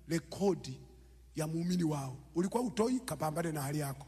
rekodi ya muumini wao. Ulikuwa utoi, kapambane na hali yako.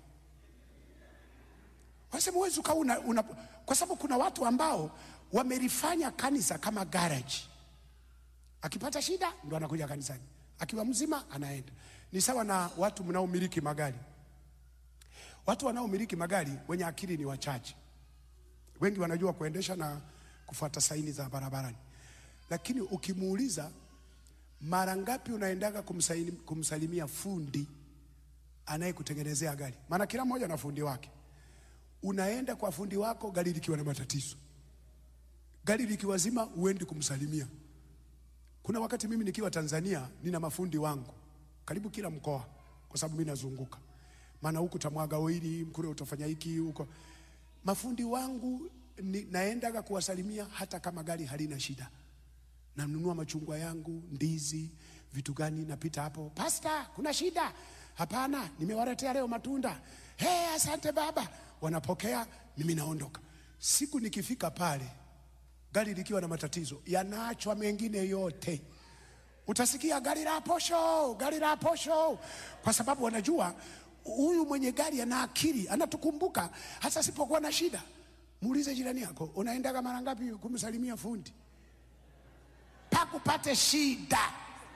Wasema huwezi ukawa una, una, kwa sababu kuna watu ambao wamelifanya kanisa kama garage. Akipata shida ndo anakuja kanisani, akiwa mzima anaenda. Ni sawa na watu mnaomiliki magari. Watu wanaomiliki magari wenye akili ni wachache, wengi wanajua kuendesha na kufuata saini za barabarani, lakini ukimuuliza mara ngapi unaendaga kumsaini, kumsalimia fundi anayekutengenezea gari, maana kila mmoja na fundi wake. Unaenda kwa fundi wako gari likiwa na matatizo, gari likiwa zima, uendi kumsalimia. Kuna wakati mimi nikiwa Tanzania nina mafundi wangu karibu kila mkoa, kwa sababu mimi nazunguka, maana huku utamwaga oili, kule utafanya hiki huko. Mafundi wangu ni, naendaga kuwasalimia hata kama gari halina shida. Nanunua machungwa yangu, ndizi, vitu gani, napita hapo, pasta, kuna shida? Hapana, nimewaletea leo matunda. Hey, asante baba. Wanapokea, mimi naondoka. Siku nikifika pale gari likiwa na matatizo, yanaachwa mengine yote. Utasikia gari la posho, gari la posho, kwa sababu wanajua huyu mwenye gari ana akili, anatukumbuka hata sipokuwa na shida. Muulize jirani yako, unaendaga mara ngapi kumsalimia fundi mpaka upate shida,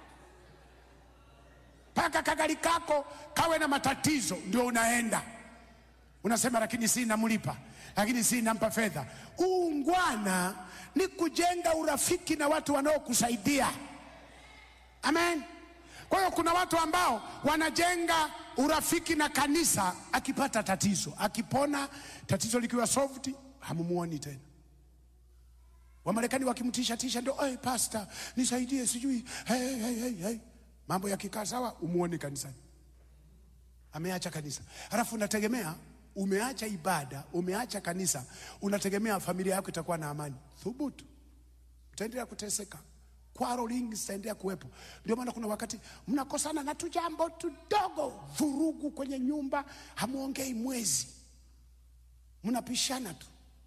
mpaka kagari kako kawe na matatizo, ndio unaenda unasema, lakini si namlipa, lakini si nampa fedha. Uungwana ni kujenga urafiki na watu wanaokusaidia. Amen. Kwa hiyo kuna watu ambao wanajenga urafiki na kanisa, akipata tatizo, akipona tatizo likiwa solved, hamumuoni tena. Wamarekani wakimtisha tisha ndio, hey, pastor nisaidie, sijui hey, hey, hey, hey. Mambo yakikaa sawa, umuoni kanisani, ameacha kanisa. Halafu unategemea umeacha ibada, umeacha kanisa, unategemea familia yako itakuwa na amani. Thubutu, utaendelea kuteseka kwaro lingi zitaendelea kuwepo. Ndio maana kuna wakati mnakosana na tujambo tudogo, vurugu kwenye nyumba, hamuongei mwezi, mnapishana tu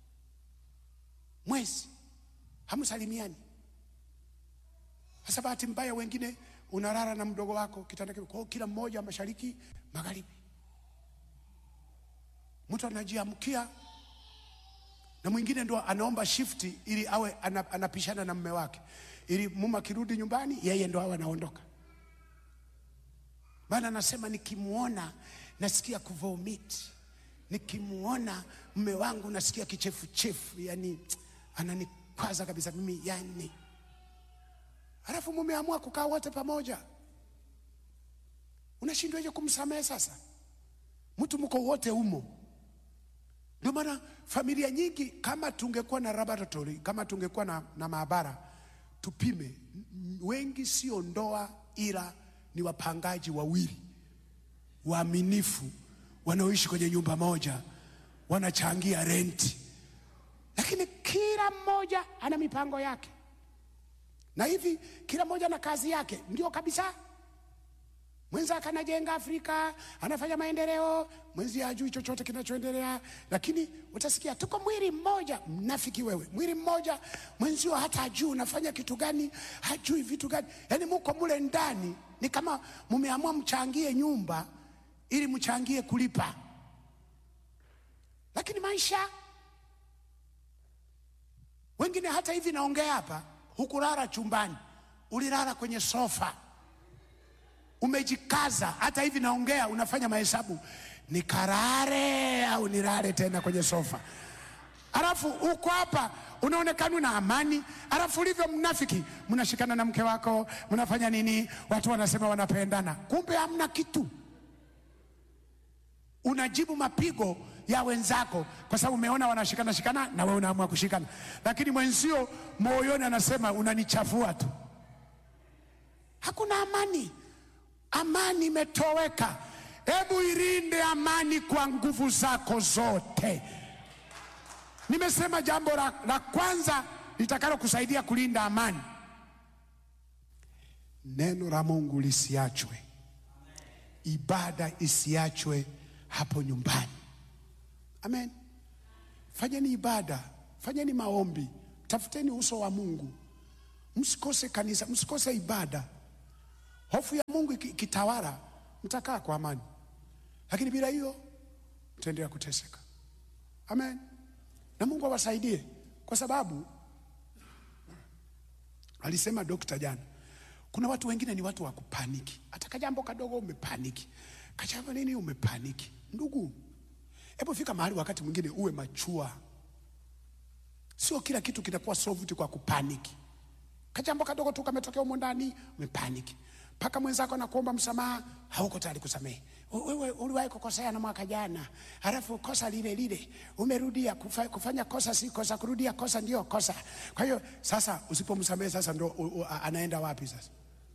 mwezi, hamsalimiani. Sasa bahati mbaya, wengine unalala na mdogo wako kitanda kimoja, kwa hiyo kila mmoja mashariki magharibi, mtu anajiamkia na mwingine ndo anaomba shifti ili awe ana- anapishana na mume wake, ili mume akirudi nyumbani yeye ndo awe anaondoka. Maana anasema nikimwona nasikia kuvomit, nikimwona mume wangu nasikia kichefuchefu, yani ananikwaza kabisa mimi yani. Halafu mumeamua kukaa wote pamoja, unashindwaje kumsamehe sasa? Mtu mko wote umo ndio maana familia nyingi, kama tungekuwa na laboratory, kama tungekuwa na, na maabara tupime, m- m- wengi sio ndoa, ila ni wapangaji wawili waaminifu wanaoishi kwenye nyumba moja, wanachangia renti, lakini kila mmoja ana mipango yake, na hivi kila mmoja na kazi yake, ndio kabisa mwenzake anajenga Afrika, anafanya maendeleo, mwenzi hajui chochote kinachoendelea, lakini utasikia tuko mwili mmoja. Mnafiki wewe, mwili mmoja, mwenzio hata hajui unafanya kitu gani, hajui vitu gani, yaani muko mule ndani, ni kama mumeamua mchangie nyumba ili mchangie kulipa, lakini maisha wengine, hata hivi naongea hapa, hukulala chumbani, ulilala kwenye sofa umejikaza hata hivi naongea, unafanya mahesabu, nikarare au nilale tena kwenye sofa, alafu uko hapa unaonekana una amani, alafu ulivyo mnafiki, mnashikana na mke wako, mnafanya nini, watu wanasema wanapendana, kumbe hamna kitu. Unajibu mapigo ya wenzako kwa sababu umeona wanashikana shikana, na wewe unaamua kushikana, lakini mwenzio moyoni anasema unanichafua tu. Hakuna amani. Amani imetoweka. Hebu ilinde amani kwa nguvu zako zote. Nimesema jambo la, la kwanza litakalo kusaidia kulinda amani, neno la Mungu lisiachwe, ibada isiachwe hapo nyumbani. Amen. Fanyeni ibada, fanyeni maombi, tafuteni uso wa Mungu, msikose kanisa, msikose ibada. Hofu ya Mungu iki- ikitawala, mtakaa kwa amani, lakini bila hiyo mtaendelea kuteseka. Amen. Na Mungu awasaidie, kwa sababu alisema dokta jana, kuna watu wengine ni watu wa kupaniki. Hata kajambo kadogo umepaniki, kajambo nini umepaniki. Ndugu, hebu fika mahali wakati mwingine uwe machua. Sio kila kitu kinakuwa solved kwa kupaniki. Kajambo kadogo tu kametokea humo ndani, umepaniki mpaka mwenzako anakuomba msamaha, hauko tayari kusamehe. Wewe uliwahi kukosea na mwaka jana, halafu kosa lile lile umerudia kufa, kufanya kosa si kosa, kurudia kosa ndio kosa. Kwa hiyo sasa usipomsamehe sasa ndo u, u, a- anaenda wapi sasa?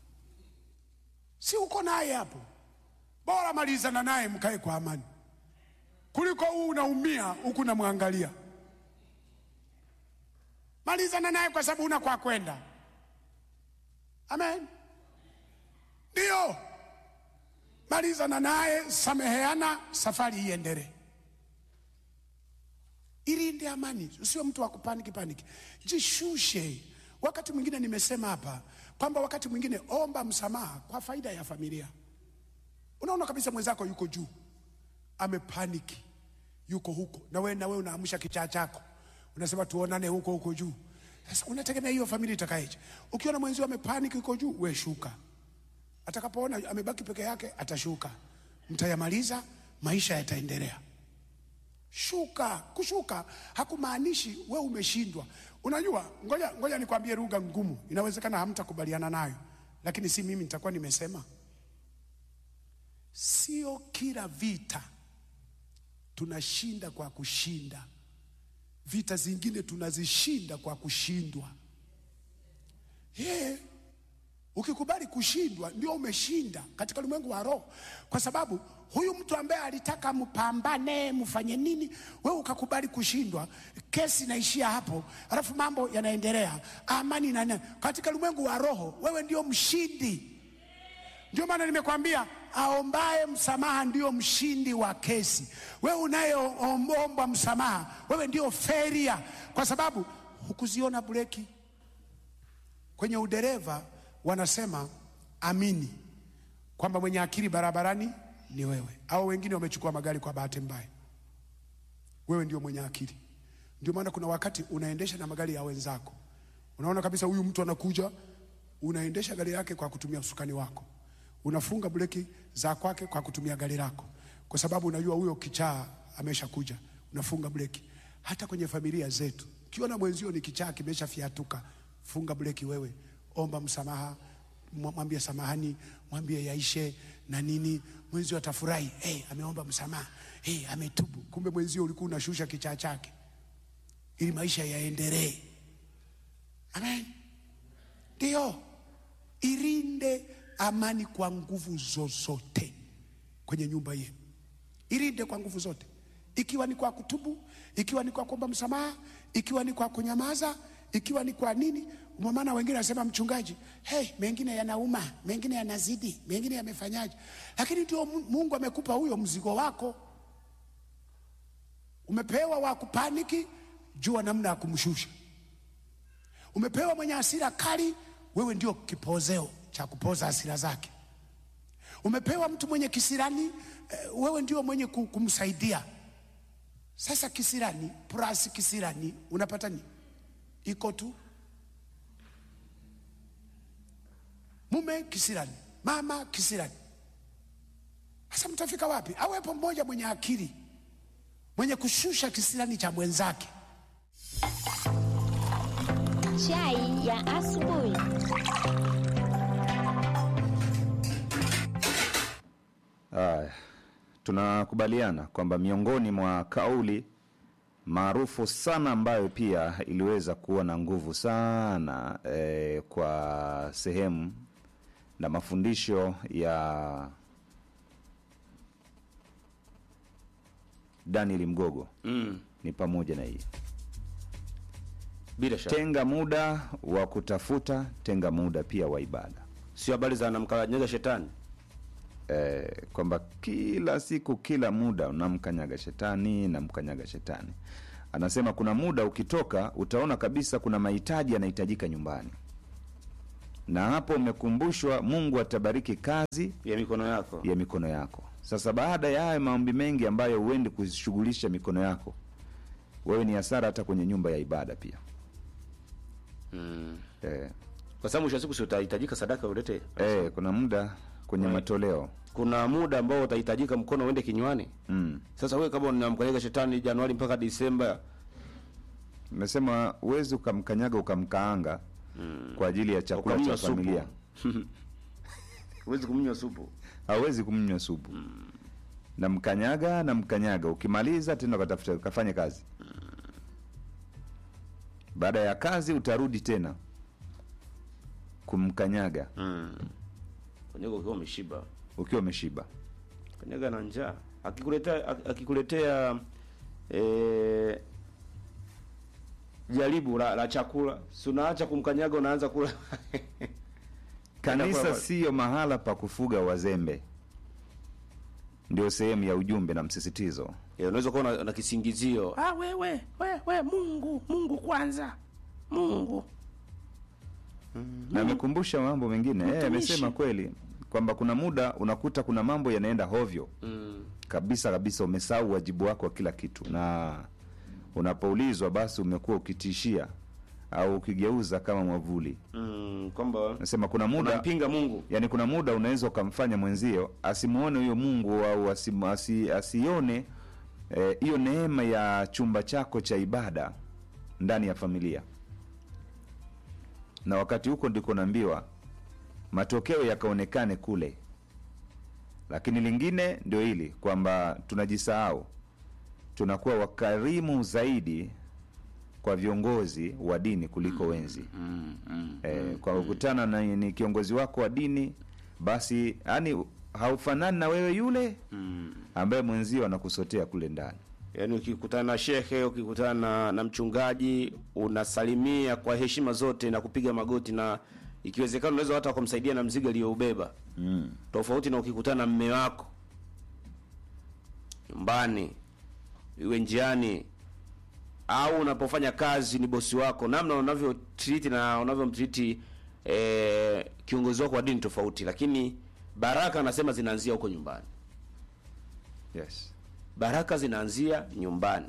Si uko naye hapo, bora malizana naye mkae kwa amani kuliko huu unaumia huku namwangalia. Malizana naye kwa sababu una kwa kwenda. Amen. Ndio, malizana naye, sameheana, safari iendelee. Ilinde amani, usio mtu wa kupaniki paniki, jishushe. Wakati mwingine nimesema hapa kwamba wakati mwingine omba msamaha kwa faida ya familia. Unaona kabisa mwenzako yuko juu, amepaniki, yuko huko, na wewe na wewe unaamsha kichaa chako, unasema tuonane huko huko juu. Sasa unategemea hiyo familia itakayeje? Ukiona mwenzio amepaniki yuko juu, we shuka atakapoona amebaki peke yake atashuka, mtayamaliza, maisha yataendelea. Shuka. Kushuka hakumaanishi we umeshindwa. Unajua, ngoja, ngoja nikwambie lugha ngumu, inawezekana hamtakubaliana nayo, lakini si mimi nitakuwa nimesema. Sio kila vita tunashinda kwa kushinda, vita zingine tunazishinda kwa kushindwa. Yeah. Ukikubali kushindwa ndio umeshinda katika ulimwengu wa roho, kwa sababu huyu mtu ambaye alitaka mpambane mfanye nini, wewe ukakubali kushindwa, kesi inaishia hapo, alafu mambo yanaendelea, amani na nini. Katika ulimwengu wa roho wewe ndio mshindi. Ndio maana nimekwambia aombaye msamaha ndio mshindi wa kesi. Wewe unayeomba msamaha, wewe ndio feria, kwa sababu hukuziona breki kwenye udereva wanasema amini kwamba mwenye akili barabarani ni wewe, au wengine wamechukua magari kwa bahati mbaya. Wewe ndio mwenye akili. Ndio maana kuna wakati unaendesha na magari ya wenzako, unaona kabisa huyu mtu anakuja, unaendesha gari yake kwa kutumia usukani wako, unafunga breki za kwake kwa kutumia gari lako, kwa sababu unajua huyo kichaa ameshakuja, unafunga breki. Hata kwenye familia zetu, ukiona mwenzio ni kichaa kimeshafiatuka, funga breki wewe, omba msamaha, mwa- mwambie samahani, mwambie yaishe na nini, mwenzio atafurahi. Hey, ameomba msamaha, hey, ametubu. Kumbe mwenzio ulikuwa unashusha kichaa chake ili maisha yaendelee. Amen. Ndio, ilinde amani kwa nguvu zozote kwenye nyumba yenu, ilinde kwa nguvu zote, ikiwa ni kwa kutubu, ikiwa ni kwa kuomba msamaha, ikiwa ni kwa kunyamaza, ikiwa ni kwa nini. Kwa maana wengine wanasema mchungaji, hey, mengine yanauma, mengine yanazidi, mengine yamefanyaje? Lakini ndio Mu- Mungu amekupa huyo mzigo wako, umepewa wa kupaniki, jua namna ya kumshusha. Umepewa mwenye hasira kali, wewe ndio kipozeo cha kupoza hasira zake. Umepewa mtu mwenye kisirani, eh, wewe ndio mwenye ku- kumsaidia. Sasa kisirani plus kisirani unapata nini? Iko tu mume kisirani, mama kisirani. Sasa mtafika wapi? Awepo mmoja mwenye akili, mwenye kushusha kisirani cha mwenzake. Chai ya asubuhi. Haya, tunakubaliana kwamba miongoni mwa kauli maarufu sana ambayo pia iliweza kuwa na nguvu sana eh, kwa sehemu na mafundisho ya Daniel Mgogo Mm, ni pamoja na hii bila shaka tenga muda wa kutafuta, tenga muda pia wa ibada. sio habari za namkanyaga shetani. eh, kwamba kila siku kila muda unamkanyaga shetani namkanyaga shetani anasema kuna muda ukitoka utaona kabisa kuna mahitaji yanahitajika nyumbani na hapo umekumbushwa mungu atabariki kazi ya mikono yako ya mikono yako sasa baada ya haya maombi mengi ambayo huendi kushughulisha mikono yako wewe ni hasara hata kwenye nyumba ya ibada pia mm. eh, kwa sababu mwisho wa siku si utahitajika sadaka ulete eh, kuna muda kwenye Right. matoleo kuna muda ambao utahitajika mkono uende kinywani mm. sasa wewe kama unamkanyaga shetani januari mpaka disemba Nimesema huwezi ukamkanyaga ukamkaanga kwa ajili ya chakula cha ukamnywa supu familia, huwezi kumnywa supu hauwezi kumnywa supu na mkanyaga na mkanyaga, ukimaliza tena ukatafuta ukafanye kazi. Baada ya kazi utarudi tena kumkanyaga mm. kanyaga ukiwa umeshiba ukiwa umeshiba. kanyaga na njaa akikuletea ak- akikuletea eh, jaribu la, la chakula si unaacha kumkanyaga unaanza kula Kanisa Inakuwa- siyo mahala pa kufuga wazembe, ndio sehemu ya ujumbe na msisitizo. Eh, unaweza kuwa na, na kisingizio ah, wewe wewe Mungu Mungu kwanza Mungu na amekumbusha mambo mengine eh, Mtumishi. amesema kweli kwamba kuna muda unakuta kuna mambo yanaenda hovyo mm. kabisa kabisa, umesahau wajibu wako wa kila kitu, na unapoulizwa basi umekuwa ukitishia au ukigeuza kama mwavuli. Mm, kwamba Nasema kuna muda unampinga Mungu yani, kuna muda unaweza ukamfanya mwenzio asimuone huyo Mungu au asim, asi, asione eh, hiyo neema ya chumba chako cha ibada ndani ya familia, na wakati huko ndiko naambiwa matokeo yakaonekane kule. Lakini lingine ndio hili kwamba tunajisahau, tunakuwa wakarimu zaidi kwa viongozi wa dini kuliko wenzi mm, mm. eh, kwa kukutana na ni kiongozi wako wa dini basi yani haufanani na wewe yule Mm. ambaye mwenzio anakusotea kule ndani Yaani ukikutana na shehe, ukikutana na, na mchungaji unasalimia kwa heshima zote na kupiga magoti, na ikiwezekana unaweza hata kumsaidia na mzigo aliyoubeba, mm. tofauti na ukikutana na mme wako nyumbani, iwe njiani au unapofanya kazi, ni bosi wako, namna unavyo treat na unavyomtriti eh, kiongozi wako wa dini tofauti, lakini baraka anasema zinaanzia huko nyumbani. yes Baraka zinaanzia nyumbani.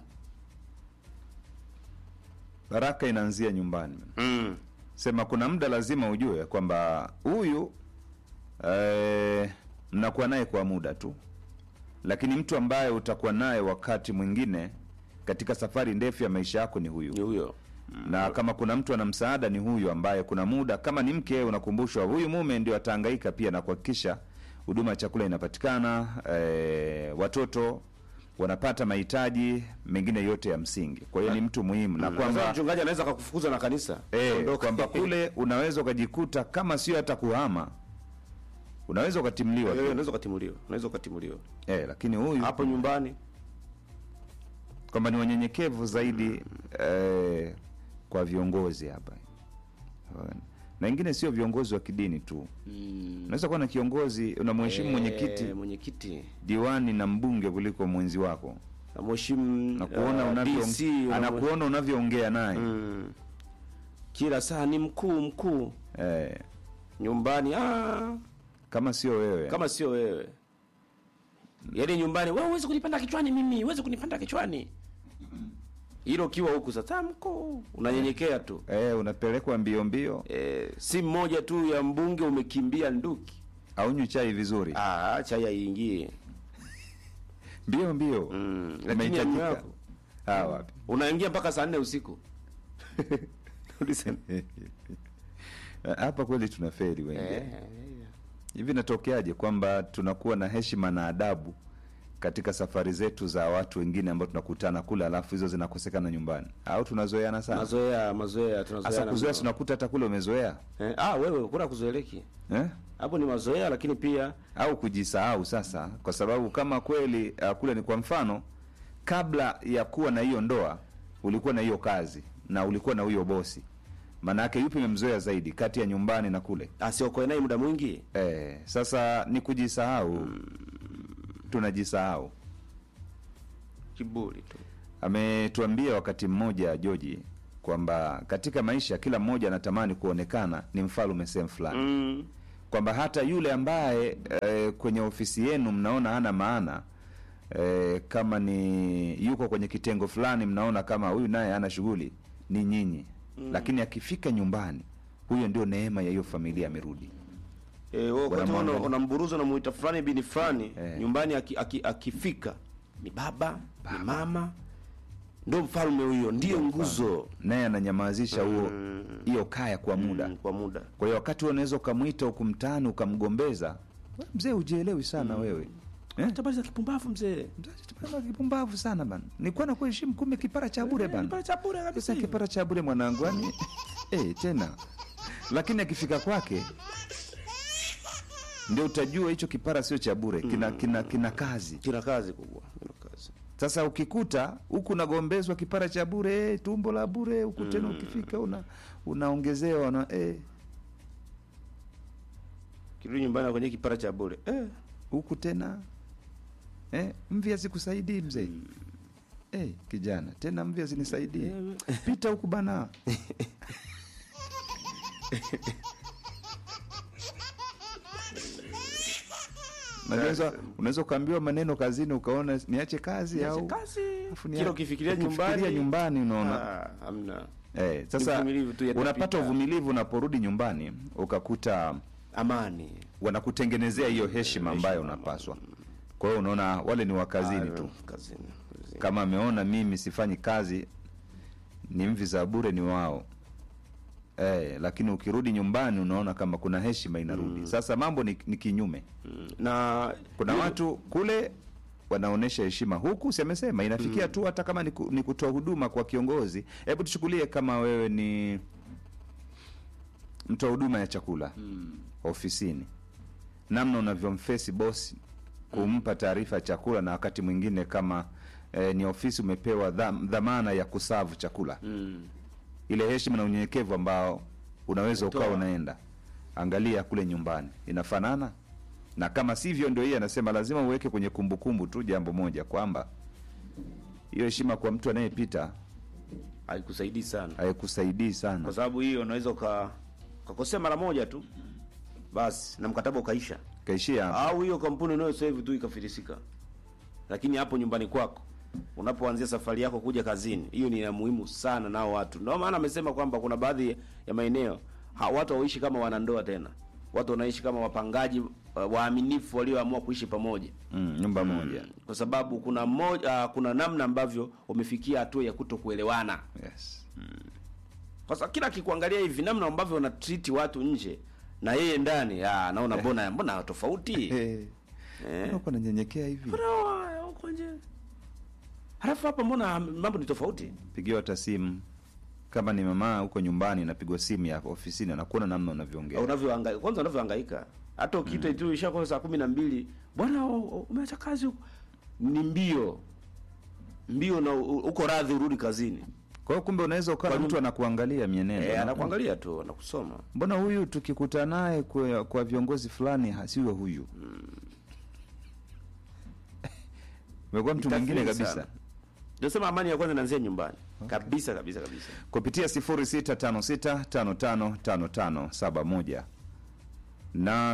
baraka inaanzia nyumbani Mm. sema kuna muda lazima ujue kwamba huyu eh, mnakuwa naye kwa muda tu lakini mtu ambaye utakuwa naye wakati mwingine katika safari ndefu ya maisha yako ni huyu Ni huyo. na kama kuna mtu ana msaada ni huyu ambaye kuna muda kama ni mke unakumbushwa huyu mume ndio atahangaika pia na kuhakikisha huduma ya chakula inapatikana e, watoto wanapata mahitaji mengine yote ya msingi kwa hiyo ni mtu muhimu na Kwamba kwamba mchungaji anaweza akakufukuza na kanisa. e, Ondoka. kwamba kule unaweza ukajikuta kama sio hata kuhama unaweza ukatimliwa Eh, tu. unaweza ukatimuliwa. Unaweza ukatimuliwa. e, lakini huyu Hapo nyumbani kwamba ni wanyenyekevu zaidi eh, kwa viongozi hapa na ingine sio viongozi wa kidini tu mm, unaweza kuwa na kiongozi unamheshimu eh, mwenyekiti mwenyekiti diwani na mbunge kuliko mwenzi wako na mheshimu na kuona uh, unavyo DC, unamwe- anakuona unavyoongea naye mm, kila saa ni mkuu mkuu eh, nyumbani ah, kama sio wewe kama sio wewe yaani nyumbani wewe huwezi kunipanda kichwani mimi huwezi kunipanda kichwani hilo ukiwa huku sasa mkuu unanyenyekea tu eh, unapelekwa mbio mbio eh, si mmoja tu ya mbunge umekimbia nduki aunywi chai vizuri ah, chai aingie mbio mbio Mm, lakini ya Umehitajika. mume wako. Ah, wapi unaingia mpaka saa nne usiku Ulisema. hapa kweli tunaferi wengi Eh, hivi natokeaje kwamba tunakuwa na heshima na adabu katika safari zetu za watu wengine ambao tunakutana kule alafu hizo zinakosekana nyumbani au tunazoeana sana mazoea mazoea hasa tunazoeana kuzoea mno. tunakuta hata kule umezoea eh, ah wewe kuna kuzoeleki eh? hapo ni mazoea lakini pia au kujisahau sasa kwa sababu kama kweli uh, kule ni kwa mfano kabla ya kuwa na hiyo ndoa ulikuwa na hiyo kazi na ulikuwa na huyo bosi maana yake yupi memzoea zaidi kati ya nyumbani na kule asiokoe naye muda mwingi eh, sasa ni kujisahau tunajisahau kiburi tu ametuambia wakati mmoja joji kwamba katika maisha kila mmoja anatamani kuonekana ni mfalme sehemu fulani mm. kwamba hata yule ambaye e, kwenye ofisi yenu mnaona hana maana e, kama ni yuko kwenye kitengo fulani mnaona kama huyu naye hana shughuli ni nyinyi mm. lakini akifika nyumbani huyo ndio neema ya hiyo familia amerudi Eh, wewe wakati Wanamwangalia. una- unamburuza unamuita fulani bini fulani Eh. nyumbani aki, aki, akifika ni baba, ni mama ndo mfalme huyo ndiyo nguzo naye ananyamazisha huo hiyo kaya kwa muda mm, kwa muda kwa hiyo wakati huo unaweza ukamwita huku mtaani ukamgombeza "We, mzee ujielewi sana wewe eh? habari za kipumbavu mzee Mzee, kipumbavu sana bana nilikuwa na kuheshimu kumbe kipara cha bure bana cha bure kabisa sasa kipara cha bure mwanangu yani eh, tena lakini akifika kwake ndio utajua hicho kipara sio cha bure kina, kina, kina kazi kina kazi kubwa kina kazi sasa ukikuta huku unagombezwa kipara cha bure eh, tumbo la bure huku tena ukifika una unaongezewa na eh, kirudi nyumbani kwenye kipara cha bure eh. huku tena eh, mvi hazikusaidii mzee eh, kijana tena mvi hazinisaidii pita huku bana Unaweza unaweza ukaambiwa maneno kazini ukaona niache kazi au kazi Alafu ni- kila ukifikiria ukifikiria nyumbani nyumbani unaona ah, hamna eh, sasa uvumilivu tu yatapita. unapata uvumilivu unaporudi nyumbani ukakuta amani wanakutengenezea hiyo heshima ambayo unapaswa kwa hiyo unaona wale ni wakazini Ah, tu kazini kazini. kama ameona mimi sifanyi kazi ni mvi za bure ni wao eh, lakini ukirudi nyumbani unaona kama kuna heshima inarudi sasa mambo ni, ni kinyume Mm, na kuna watu kule wanaonyesha heshima huku si amesema inafikia tu hata kama ni, ku, ni kutoa huduma kwa kiongozi hebu tuchukulie kama wewe ni mtoa huduma ya chakula ofisini namna unavyomfesi bosi kumpa taarifa ya chakula na wakati mwingine kama eh, ni ofisi umepewa dham, dhamana ya kusavu chakula mm, ile heshima na unyenyekevu ambao unaweza ukawa Kutoa. unaenda angalia kule nyumbani inafanana na kama sivyo ndio hii anasema lazima uweke kwenye kumbukumbu tu jambo moja kwamba hiyo heshima kwa mtu anayepita haikusaidii sana haikusaidii kwa sana sababu hiyo unaweza uka ukakosea mara moja tu basi na mkataba ukaisha kaishia hapo. au hiyo kampuni unayo sasa hivi tu ikafilisika lakini hapo nyumbani kwako unapoanzia safari yako kuja kazini hiyo ni ya muhimu sana nao watu ndio maana amesema kwamba kuna baadhi ya maeneo ha, watu hawaishi kama wanandoa tena watu wanaishi kama wapangaji uh, waaminifu walioamua kuishi pamoja mm, nyumba moja kwa sababu kuna moja, uh, kuna namna ambavyo wamefikia hatua ya kuto kuelewana yes. kwa sababu kila akikuangalia hivi namna ambavyo wanatreat watu nje na yeye ndani ah, anaona mbona mbona tofauti Eh, eh. mbona uko nanyenyekea hivi Mbona huko nje halafu hapa mbona mambo ni tofauti pigiwa hata simu kama ni mama huko nyumbani napigwa simu ya ofisini anakuona namna unavyoongea unavyohangaika kwanza unavyohangaika hata ukiitwa tu ishakuwa saa kumi na mbili bwana u- u- umeacha kazi huko ni mbio mbio na u- uko radhi urudi kazini kwa hiyo kumbe unaweza ukawa Kwa mtu anakuangalia mienendo eh, na- anakuangalia tu anakusoma mbona huyu tukikuta naye kwa, kwa viongozi fulani hasiwe huyu umekuwa mtu mwingine Tathmini kabisa sana. ndio sema amani ya kwanza inaanzia nyumbani kabisa kabisa kabisa kupitia 0656555571 na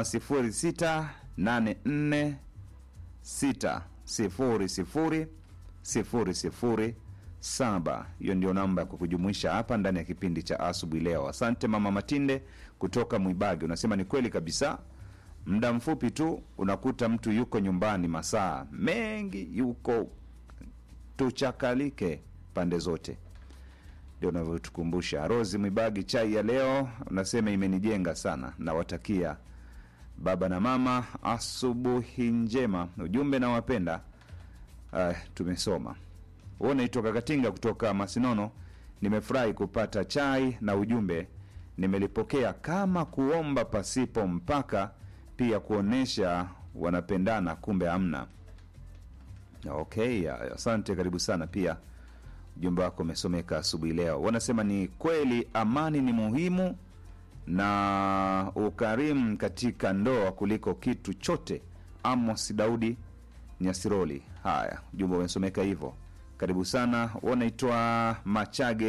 0684600007 hiyo ndio namba ya kukujumuisha hapa ndani ya kipindi cha asubuhi leo asante mama matinde kutoka mwibagi unasema ni kweli kabisa muda mfupi tu unakuta mtu yuko nyumbani masaa mengi yuko tuchakalike pande zote ndio unavyotukumbusha rosi mwibagi chai ya leo unasema imenijenga sana nawatakia baba na mama asubuhi njema ujumbe na wapenda uh, tumesoma huo naitwa kakatinga kutoka masinono nimefurahi kupata chai na ujumbe nimelipokea kama kuomba pasipo mpaka pia kuonesha wanapendana kumbe hamna okay asante karibu sana pia ujumbe wako umesomeka asubuhi leo wanasema ni kweli amani ni muhimu na ukarimu katika ndoa kuliko kitu chote amos daudi nyasiroli haya ujumbe umesomeka hivyo karibu sana wanaitwa machage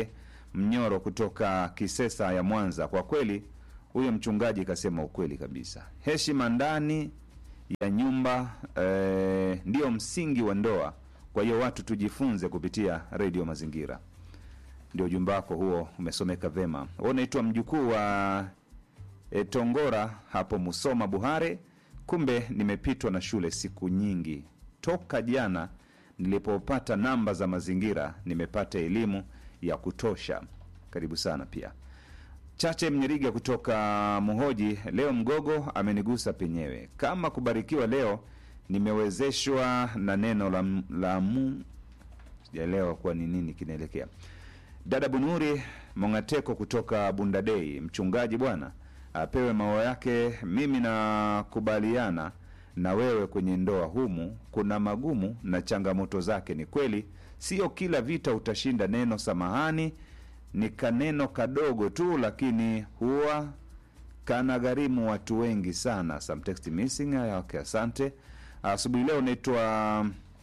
Mnyoro kutoka Kisesa ya Mwanza. Kwa kweli huyo mchungaji kasema ukweli kabisa. Heshima ndani ya nyumba eh, ndiyo msingi wa ndoa. Kwa hiyo watu tujifunze kupitia redio Mazingira. Ndio ujumbe wako huo, umesomeka vema. Wewe unaitwa mjukuu wa e, Tongora hapo Musoma Buhare. Kumbe nimepitwa na shule siku nyingi toka jana nilipopata namba za mazingira, nimepata elimu ya kutosha. Karibu sana pia. Chache Mnyeriga kutoka Muhoji, leo mgogo amenigusa penyewe. Kama kubarikiwa leo, nimewezeshwa na neno la, la mu sijaelewa kuwa ni nini kinaelekea. Dada Bunuri Mongateko kutoka Bundadei, mchungaji bwana apewe maua yake. Mimi nakubaliana na wewe kwenye ndoa humu kuna magumu na changamoto zake. Ni kweli, sio kila vita utashinda. Neno samahani ni kaneno kadogo tu, lakini huwa kana gharimu watu wengi sana. Some text missing. Haya, Okay, asante. Asubuhi leo naitwa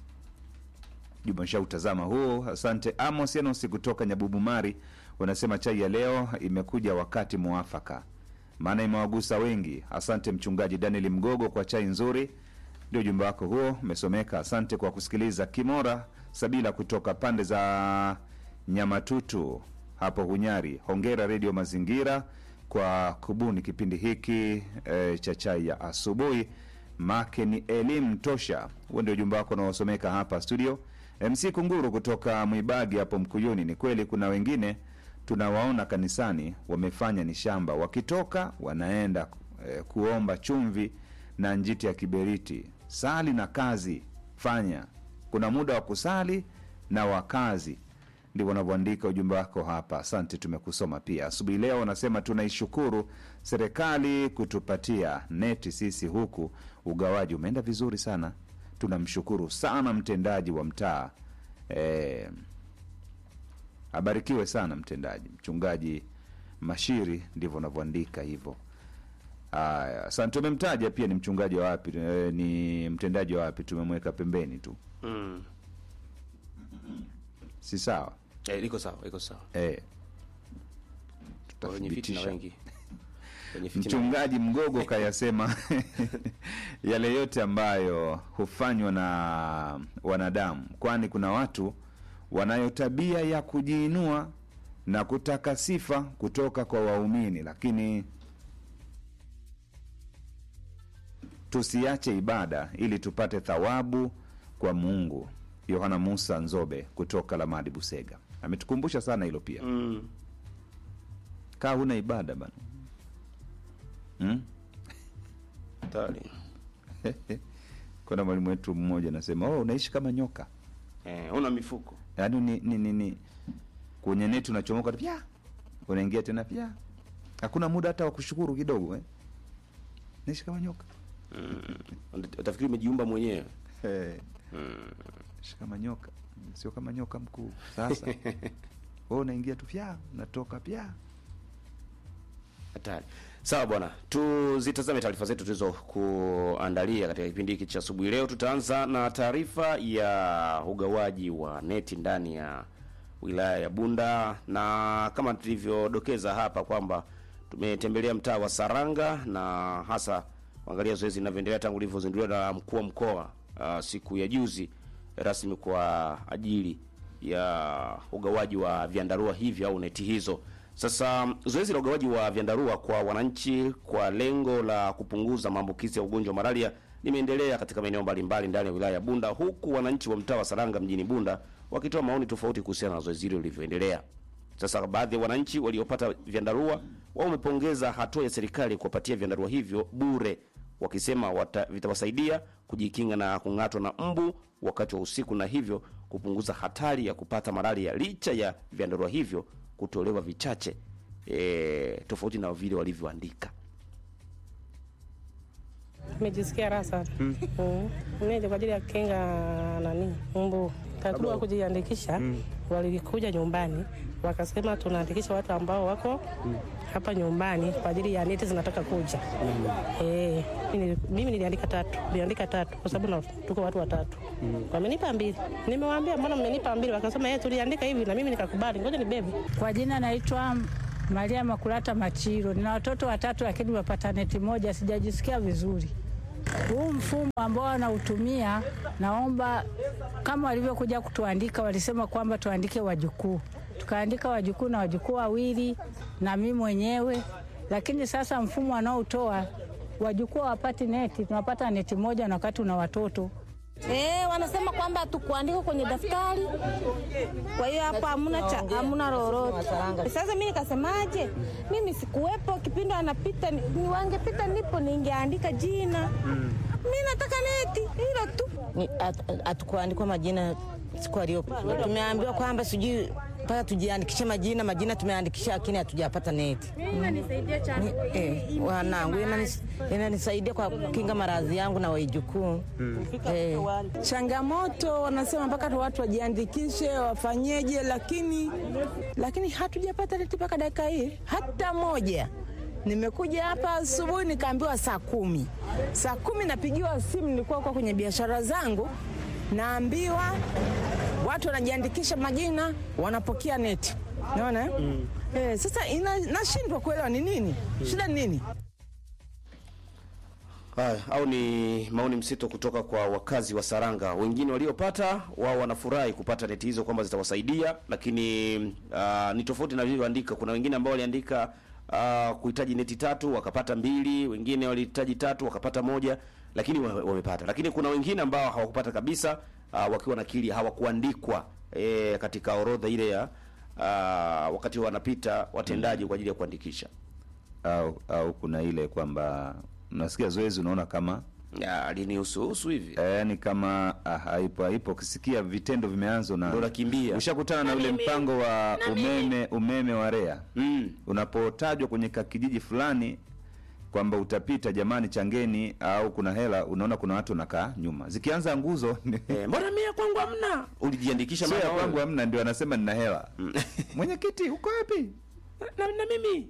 Juma shautazama huo. Asante Amos Enos kutoka Nyabubumari, wanasema chai ya leo imekuja wakati mwafaka, maana imewagusa wengi. Asante mchungaji Daniel Mgogo kwa chai nzuri. Ndio ujumbe wako huo umesomeka. Asante kwa kusikiliza. Kimora Sabila kutoka pande za Nyamatutu hapo Hunyari, hongera Redio Mazingira kwa kubuni kipindi hiki e, cha chai ya asubuhi make ni elimu tosha. Huo ndio ujumbe wako unaosomeka hapa studio. MC Kunguru kutoka Mwibagi hapo Mkuyuni, ni kweli kuna wengine tunawaona kanisani wamefanya ni shamba, wakitoka wanaenda eh, kuomba chumvi na njiti ya kiberiti. Sali na kazi fanya, kuna muda wa kusali na wa kazi. Ndivyo wanavyoandika ujumbe wako hapa. Asante, tumekusoma pia asubuhi leo. Wanasema tunaishukuru serikali kutupatia neti, sisi huku ugawaji umeenda vizuri sana. Tunamshukuru sana mtendaji wa mtaa eh, abarikiwe sana mtendaji mchungaji Mashiri, ndivyo unavyoandika hivyo. Haya, asante. Umemtaja pia ni mchungaji wa wapi? E, ni mtendaji wa wapi? Tumemweka pembeni tu, Mm. si sawa? Eh, liko sawa, iko sawa. E, Wenye fitina tutathibitisha. wengi. Wenye fitina. Mchungaji Mgogo kayasema yale yote ambayo hufanywa na wanadamu, kwani kuna watu wanayo tabia ya kujiinua na kutaka sifa kutoka kwa waumini, lakini tusiache ibada ili tupate thawabu kwa Mungu. Yohana Musa Nzobe kutoka Lamadi Busega ametukumbusha sana hilo pia. Mm. Kaa huna ibada bana hmm? Hatari. kuna mwalimu wetu mmoja anasema oh, unaishi kama nyoka Eh, una mifuko. yaani ni, ni, ni, ni kwenye neti unachomoka tu pya unaingia tena pya hakuna muda hata wa kushukuru kidogo eh? naishi kama nyoka Utafikiri umejiumba mwenyewe. hey. ishi kama nyoka sio kama nyoka mkuu sasa wewe unaingia tu pya unatoka pya Hatari. Sawa bwana, tuzitazame taarifa zetu tulizokuandalia katika kipindi hiki cha asubuhi leo. Tutaanza na taarifa ya ugawaji wa neti ndani ya wilaya ya Bunda, na kama tulivyodokeza hapa kwamba tumetembelea mtaa wa Saranga na hasa kuangalia zoezi linavyoendelea tangu lilivyozinduliwa na mkuu wa mkoa uh, siku ya juzi rasmi kwa ajili ya ugawaji wa vyandarua hivi au neti hizo. Sasa zoezi la ugawaji wa vyandarua kwa wananchi kwa lengo la kupunguza maambukizi ya ugonjwa wa malaria limeendelea katika maeneo mbalimbali ndani ya wilaya ya Bunda, huku wananchi wa mtaa wa Saranga mjini Bunda wakitoa maoni tofauti kuhusiana na zoezi hilo lilivyoendelea. Sasa baadhi ya wananchi waliopata vyandarua wao wamepongeza hatua ya serikali kuwapatia vyandarua hivyo bure, wakisema wata, vitawasaidia kujikinga na kung'atwa na mbu wakati wa usiku na hivyo kupunguza hatari ya kupata malaria licha ya vyandarua hivyo kutolewa vichache e, tofauti na vile walivyoandika. Nimejisikia raha sana mm. mm. Mimi kwa ajili ya kukinga nani mbu utaratibu wa kujiandikisha walikuja nyumbani wakasema tunaandikisha watu ambao wako hapa nyumbani kwa ajili ya neti zinataka kuja. Eh, mimi- mimi niliandika tatu, niliandika tatu kwa sababu na- tuko watu watatu. Wamenipa mbili, nimewaambia mbona mmenipa mbili? Wakasema yeye tuliandika hivi, na mimi nikakubali, ngoja nibebe. Kwa jina naitwa Maria Makulata Machiro. Nina watoto watatu lakini wapata neti moja, sijajisikia vizuri. Huu mfumo ambao wanautumia, naomba kama walivyokuja kutuandika, walisema kwamba tuandike wajukuu, tukaandika wajukuu na wajukuu wawili na mimi mwenyewe, lakini sasa mfumo wanaotoa wajukuu hawapati neti, tunapata neti moja na wakati una watoto Eh, wanasema kwamba hatukuandika kwenye daftari, kwa hiyo hapa hamuna cha hamuna lolote. Sasa mimi nikasemaje? Mimi sikuwepo kipindi anapita, ni ni wangepita nipo ningeandika jina. Mimi nataka neti hilo tu. hatukuandikwa majina siku aliyopita. Tumeambiwa kwamba sijui mpaka tujiandikishe majina, majina tumeandikisha, lakini hatujapata neti. Ni- eh, wanangu inanis- inanisaidia kwa kukinga maradhi yangu na waijukuu eh. changamoto wanasema mpaka tu watu wajiandikishe wafanyeje, lakini lakini hatujapata neti mpaka dakika hii hata moja. Nimekuja hapa asubuhi nikaambiwa saa kumi, saa kumi napigiwa simu, nilikuwa kwa kwenye biashara zangu, naambiwa watu wanajiandikisha majina, wanapokea neti. Naona mm. Eh, sasa ina- nashindwa kuelewa ni nini shida, ni nini? Haya, au ni maoni msito kutoka kwa wakazi wa Saranga. Wengine waliopata wao wanafurahi kupata neti hizo kwamba zitawasaidia, lakini uh, ni tofauti na vilivyoandika. Kuna wengine ambao waliandika uh, kuhitaji neti tatu wakapata mbili, wengine walihitaji tatu wakapata moja, lakini wa- wamepata. Lakini kuna wengine ambao hawakupata kabisa, uh, wakiwa nakili hawakuandikwa e, katika orodha ile ya uh, wakati wanapita watendaji kwa ajili ya kuandikisha. au au kuna ile kwamba unasikia zoezi unaona kama Ya, alinihusuhusu hivi yaani kama ah, haipo haipo ukisikia vitendo vimeanzwa na ndo nakimbia ushakutana na ule mpango wa umeme umeme wa REA mm. unapotajwa kwenye kakijiji fulani kwamba utapita jamani changeni au kuna hela unaona kuna watu wanakaa nyuma zikianza nguzo ni- Eh, mbona mia kwangu hamna? Ulijiandikisha sio ya mama kwangu wewe? hamna ndio anasema nina hela mwenyekiti uko wapi na, na mimi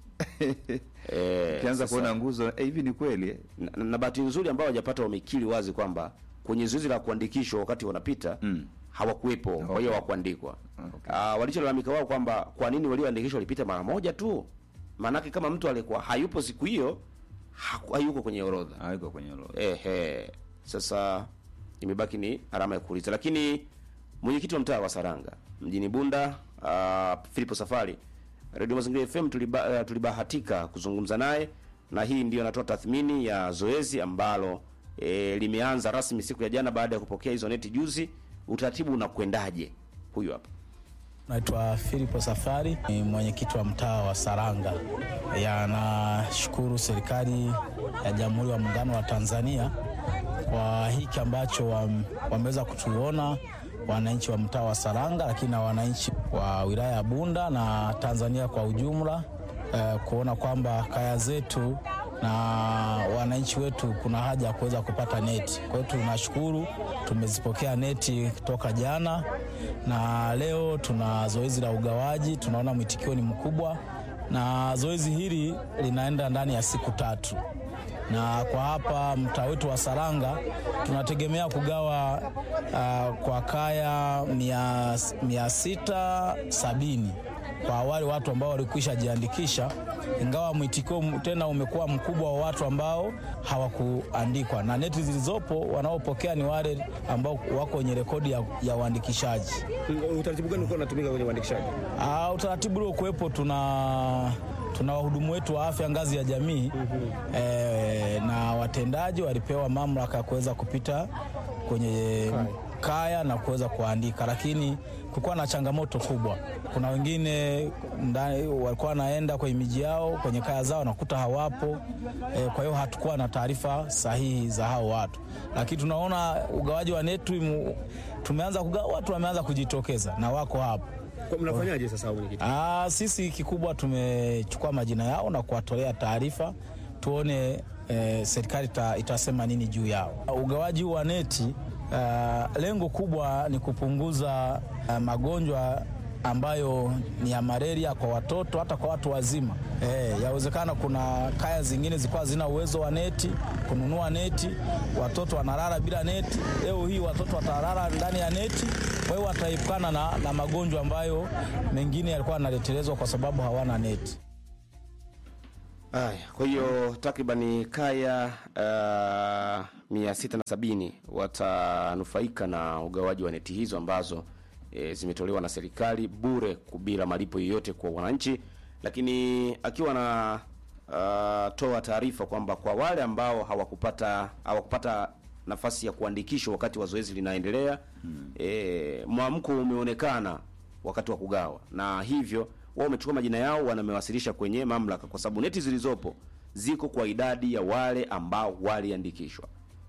eh, ukianza sasa, kuona nguzo eh, hivi ni kweli eh? na, na bahati nzuri ambao hawajapata wamekiri wazi kwamba kwenye zoezi la kuandikishwa wakati wanapita Mm. hawakuwepo, kwa hiyo Okay. hawakuandikwa. Okay. Ah, walicholalamika wao kwamba kwa nini walioandikishwa walipita mara moja tu? Maanake kama mtu alikuwa hayupo siku hiyo haku- hayuko kwenye orodha. haiko kwenye orodha Ehe, sasa imebaki ni alama ya kuuliza, lakini mwenyekiti wa mtaa wa Saranga mjini Bunda uh, Filipo Safari, Radio Mazingira FM tuliba, uh, tulibahatika kuzungumza naye na hii ndio anatoa tathmini ya zoezi ambalo e, limeanza rasmi siku ya jana baada ya kupokea hizo neti juzi. Utaratibu unakwendaje? Huyu hapa. Naitwa Filipo Safari, ni mwenyekiti wa mtaa wa Saranga. Ya, nashukuru serikali ya Jamhuri ya Muungano wa Tanzania kwa hiki ambacho wam- wameweza kutuona wananchi wa mtaa wa Saranga, lakini na wananchi wa wilaya ya Bunda na Tanzania kwa ujumla eh, kuona kwamba kaya zetu na wananchi wetu kuna haja ya kuweza kupata neti. Kwa hiyo tunashukuru, tumezipokea neti toka jana na leo tuna zoezi la ugawaji. Tunaona mwitikio ni mkubwa, na zoezi hili linaenda ndani ya siku tatu, na kwa hapa mtaa wetu wa Saranga tunategemea kugawa uh, kwa kaya mia, mia sita sabini kwa wale watu ambao walikwisha jiandikisha, ingawa mwitikio m- tena umekuwa mkubwa wa watu ambao hawakuandikwa, na neti zilizopo wanaopokea ni wale ambao wako kwenye rekodi ya, ya uandikishaji. Utaratibu gani ulikuwa unatumika kwenye uandikishaji? Ah, utaratibu uliokuwepo tuna tuna wahudumu wetu wa afya ngazi ya jamii eh, na watendaji walipewa mamlaka ya kuweza kupita kwenye kaya na kuweza kuandika, lakini kulikuwa na changamoto kubwa. Kuna wengine ndani walikuwa wanaenda kwenye miji yao kwenye kaya zao nakuta hawapo eh, kwa hiyo hatukuwa na taarifa sahihi za hao watu, lakini tunaona ugawaji wa neti mu- tumeanza kugawa, watu wameanza kujitokeza na wako hapo. Kwa- Mnafanyaje sasa mwenyekiti? Ah, sisi kikubwa tumechukua majina yao na kuwatolea taarifa tuone eh, serikali ita, itasema nini juu yao. Ugawaji huu wa neti Uh, lengo kubwa ni kupunguza uh, magonjwa ambayo ni ya malaria kwa watoto hata kwa watu wazima. Eh, yawezekana kuna kaya zingine zilikuwa zina uwezo wa neti kununua neti, watoto wanalala bila neti. Leo hii watoto watalala ndani ya neti, kwa hiyo wataepukana na, na magonjwa ambayo mengine yalikuwa yanaletelezwa kwa sababu hawana neti. Haya, kwa hiyo takribani kaya uh, mia sita na sabini watanufaika na ugawaji wa neti hizo ambazo e, zimetolewa na serikali bure bila malipo yoyote kwa wananchi, lakini akiwa na uh, toa taarifa kwamba kwa wale ambao hawakupata hawakupata nafasi ya kuandikishwa wakati wa zoezi linaendelea hmm. E, mwamko umeonekana wakati wa kugawa na hivyo wao wamechukua majina yao wanamewasilisha kwenye mamlaka, kwa sababu neti zilizopo ziko kwa idadi ya wale ambao waliandikishwa.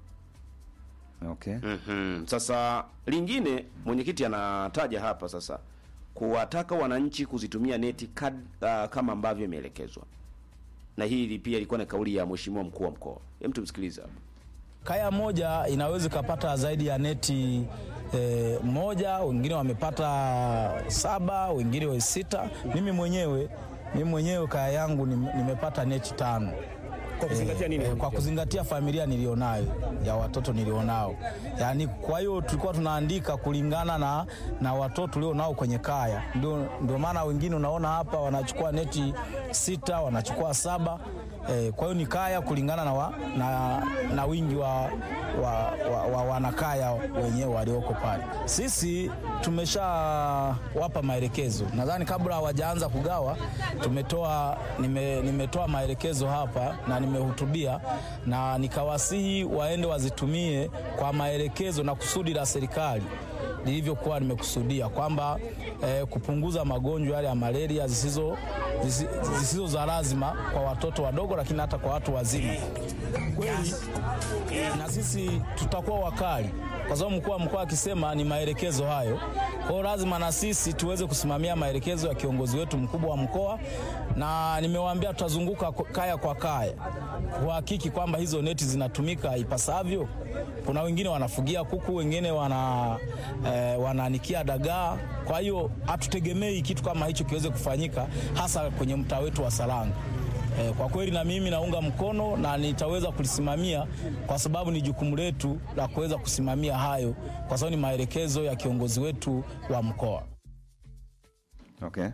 Okay. Mm-hmm. Sasa lingine mwenyekiti anataja hapa sasa kuwataka wananchi kuzitumia neti kad, uh, kama ambavyo imeelekezwa, na hili pia ilikuwa na kauli ya mheshimiwa mkuu wa mkoa. Hem, tumsikilize hapa. Kaya moja inaweza ikapata zaidi ya neti e, moja, wengine wamepata saba, wengine wa sita. Mimi mwenyewe mimi mwenyewe kaya yangu nim- nimepata neti tano. Kwa kuzingatia nini? Eh, kwa kuzingatia familia nilionayo ya watoto nilionao, yaani kwa hiyo tulikuwa tunaandika kulingana na, na watoto tulionao kwenye kaya. Ndio, ndio maana wengine unaona hapa wanachukua neti sita, wanachukua saba. Eh, kwa hiyo ni kaya kulingana na, wa, na, na wingi wa, wa, wa, wa wanakaya wenyewe walioko pale. Sisi tumeshawapa maelekezo, nadhani kabla hawajaanza kugawa tumetoa nime, nimetoa maelekezo hapa na nimehutubia na nikawasihi waende wazitumie kwa maelekezo na kusudi la serikali lilivyokuwa nimekusudia kwamba eh, kupunguza magonjwa yale ya malaria zisizo, zisi- zisizo za lazima kwa watoto wadogo, lakini hata kwa watu wazima. Kweli na sisi tutakuwa wakali, kwa sababu mkuu wa mkoa akisema ni maelekezo hayo. Kwa hiyo lazima na sisi tuweze kusimamia maelekezo ya kiongozi wetu mkubwa wa mkoa, na nimewaambia tutazunguka ko- kaya kwa kaya kuhakiki kwamba hizo neti zinatumika ipasavyo. Kuna wengine wanafugia kuku, wengine wana eh, wanaanikia dagaa. Kwa hiyo hatutegemei kitu kama hicho kiweze kufanyika, hasa kwenye mtaa wetu wa Saranga. Eh, kwa kweli na mimi naunga mkono na nitaweza kulisimamia kwa sababu ni jukumu letu la kuweza kusimamia hayo, kwa sababu ni maelekezo ya kiongozi wetu wa mkoa. Okay.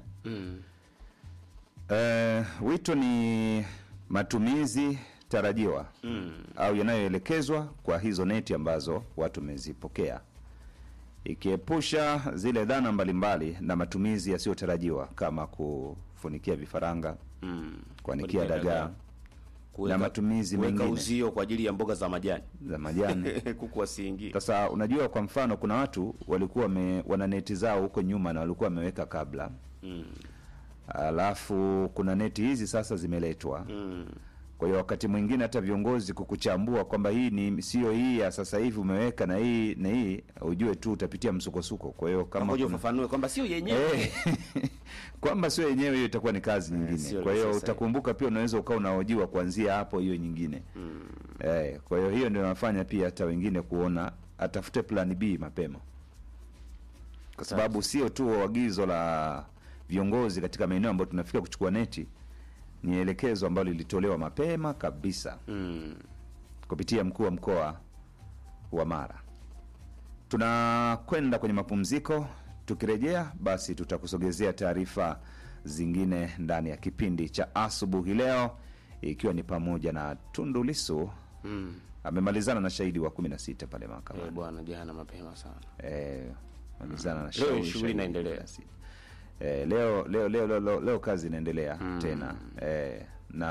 Eh, wito ni matumizi tarajiwa au yanayoelekezwa kwa hizo neti ambazo watu wamezipokea, ikiepusha zile dhana mbalimbali na matumizi yasiyotarajiwa kama kufunikia vifaranga, kuanikia Kuanikia dagaa dagaa. na matumizi kuweka mengine uzio kwa ajili ya mboga za majani za majani. kuku wasiingie. Sasa unajua, kwa mfano, kuna watu walikuwa wame, wana neti zao huko nyuma na walikuwa wameweka kabla Mm. alafu kuna neti hizi sasa zimeletwa Mm. kwa hiyo wakati mwingine hata viongozi kukuchambua kwamba hii ni sio hii ya sasa hivi umeweka na hii na hii, ujue tu utapitia msukosuko. Kwa hiyo kama Ngoja kuna- ufafanue kwamba sio yenyewe. Eh, kwamba sio yenyewe, hiyo itakuwa ni kazi sio nyingine. Kwa hiyo sasa. utakumbuka pia, unaweza ukawa unahojiwa kuanzia hapo hiyo nyingine eh, kwa hiyo hiyo ndio inafanya pia hata wengine kuona atafute plan B mapema, kwa sababu sio tu agizo la viongozi katika maeneo ambayo tunafika kuchukua neti, ni elekezo ambalo lilitolewa mapema kabisa Mm. kupitia mkuu wa mkoa wa Mara. Tunakwenda kwenye mapumziko. Tukirejea basi, tutakusogezea taarifa zingine ndani ya kipindi cha asubuhi leo, ikiwa ni pamoja na Tundu Lissu Mm. amemalizana na shahidi wa 16 pale Eh, mahakamani. bwana jana mapema sana. Eh, malizana na Leo shauri shughuli shahidi inaendelea. 16. Eh, leo, leo, leo, leo, leo, leo kazi inaendelea tena eh,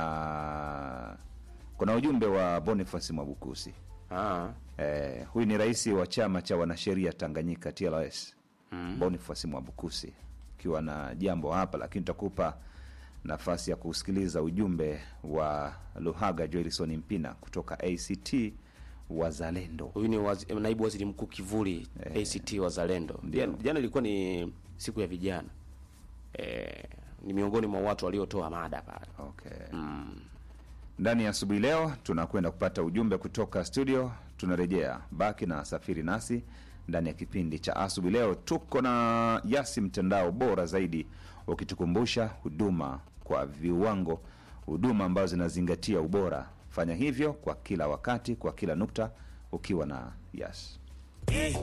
na kuna ujumbe wa Boniface Mwabukusi Ah. Eh, huyu ni rais wa chama cha wanasheria Tanganyika TLS Boniface Mwabukusi ukiwa na jambo hapa, lakini tutakupa nafasi ya kusikiliza ujumbe wa Luhaga Joelson Mpina kutoka ACT Wazalendo. Huyu ni wazi, naibu waziri mkuu kivuli ACT Wazalendo. Ndio. Jana, jana ilikuwa ni siku ya vijana. Eh, ni miongoni mwa watu waliotoa mada pale. Okay. Ndani ya asubuhi leo tunakwenda kupata ujumbe kutoka studio, tunarejea. Baki na safiri nasi ndani ya kipindi cha asubuhi. Leo tuko na Yasi, mtandao bora zaidi, ukitukumbusha huduma kwa viwango, huduma ambazo zinazingatia ubora. Fanya hivyo kwa kila wakati, kwa kila nukta, ukiwa na Yasi.